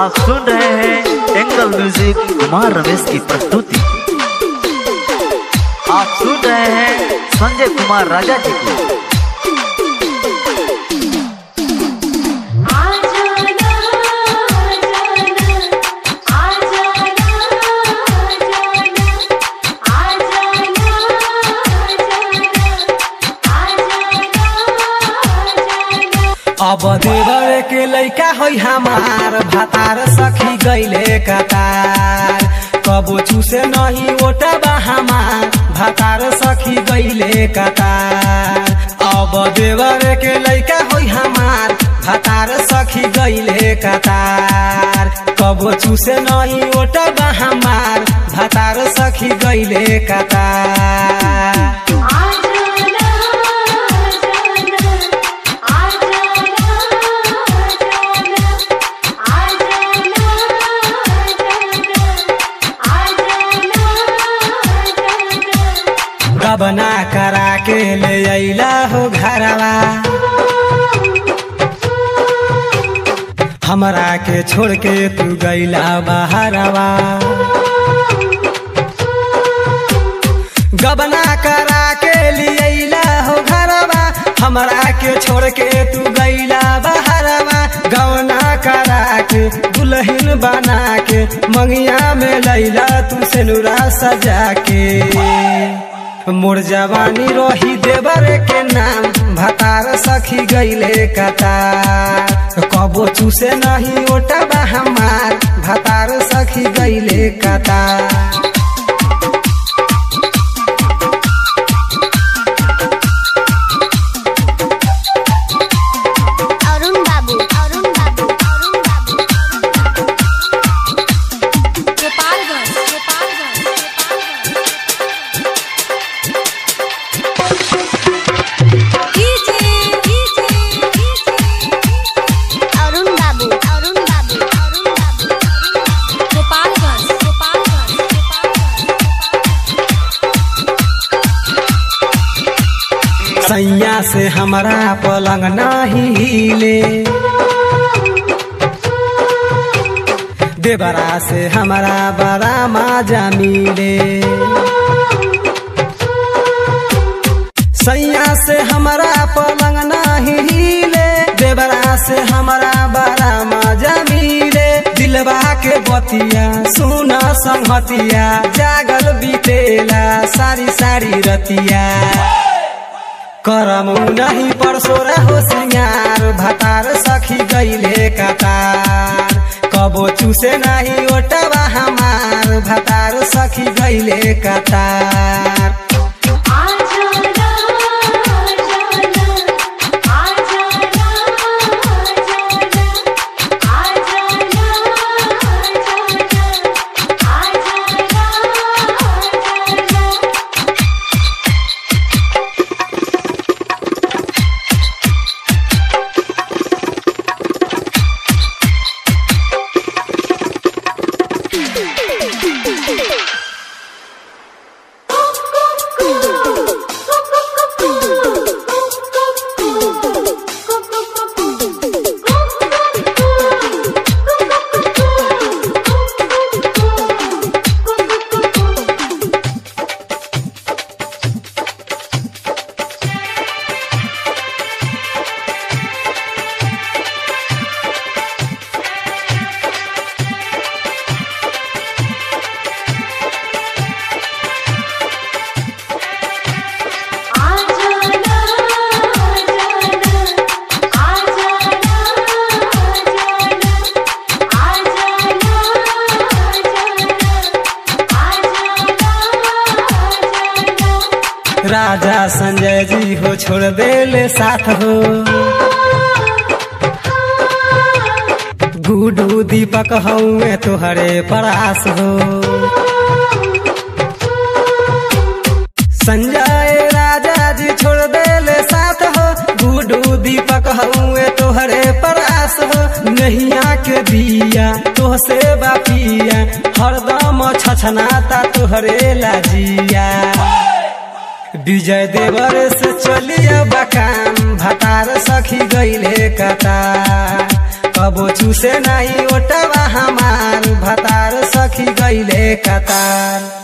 आप सुन रहे हैं एंगल म्यूजिक कुमार रमेश की प्रस्तुति आप सुन रहे हैं संजय कुमार राजा जी को अब देवर के लैका होइ हमार भातार सखी गैले कतार कबो चूसे नहीं ओटबा हमार भातार सखी गैले कतार अब देवर के लैका होइ हमार भातार सखी गैले कतार कबो चूसे नहीं ओटबा हमार भातार सखी गैले कतार गबना करा के ले अइला हो घरवा हमरा के छोड़ के तू गइला बाहरवा गबना करा के लियला हो घरवा हमरा के छोड़ के तू गइला बहरवा गवना करा के दुल्हन बना के मंगिया में लैला तू सेनुरा सजा के मोर जवानी रोही देवर के नाम भतार सखी गइले कतार कबो चूसे नहीं ओटबा हमार भतार सखी गइले कतार অরুণ বাবু অরুণ বাবু অরুণ বাবু গোপালগঞ্জ গোপালগঞ্জ অরুণ বাবু অরুণ বাবু অরুণ বাবু গোপালগঞ্জ গোপালগঞ্জ सैया से हमारा पलंग नाही हिले देवरा से हमारा बड़ा माजा मिले सैया से हमारा पलंग नाही हिले देवरा से हमारा बड़ा मजा मिले दिलवा के बतिया सुना संगतिया जागल बीतेला सारी सारी रतिया करम नहीं परसो हो सिंगार भतार सखी गईले कतार कबो चूसे नहीं ओटवा हमार भतार सखी गईले कतार राजा संजय जी हो छोड़ देले साथ हो गुडू दीपक हऊँ तोहरे परास हो संजय राजा जी छोड़ देले साथ हो गुडू दीपक हऊँ तोहरे परास हो नैया के दिया तोहसे बापिया हरदम छछनाता तोहरे लाजिया विजय देवर से चलिया बकाम भतार सखी गईले कतार कबो चूसे नहीं ओटवा हमार भतार सखी गईले कतार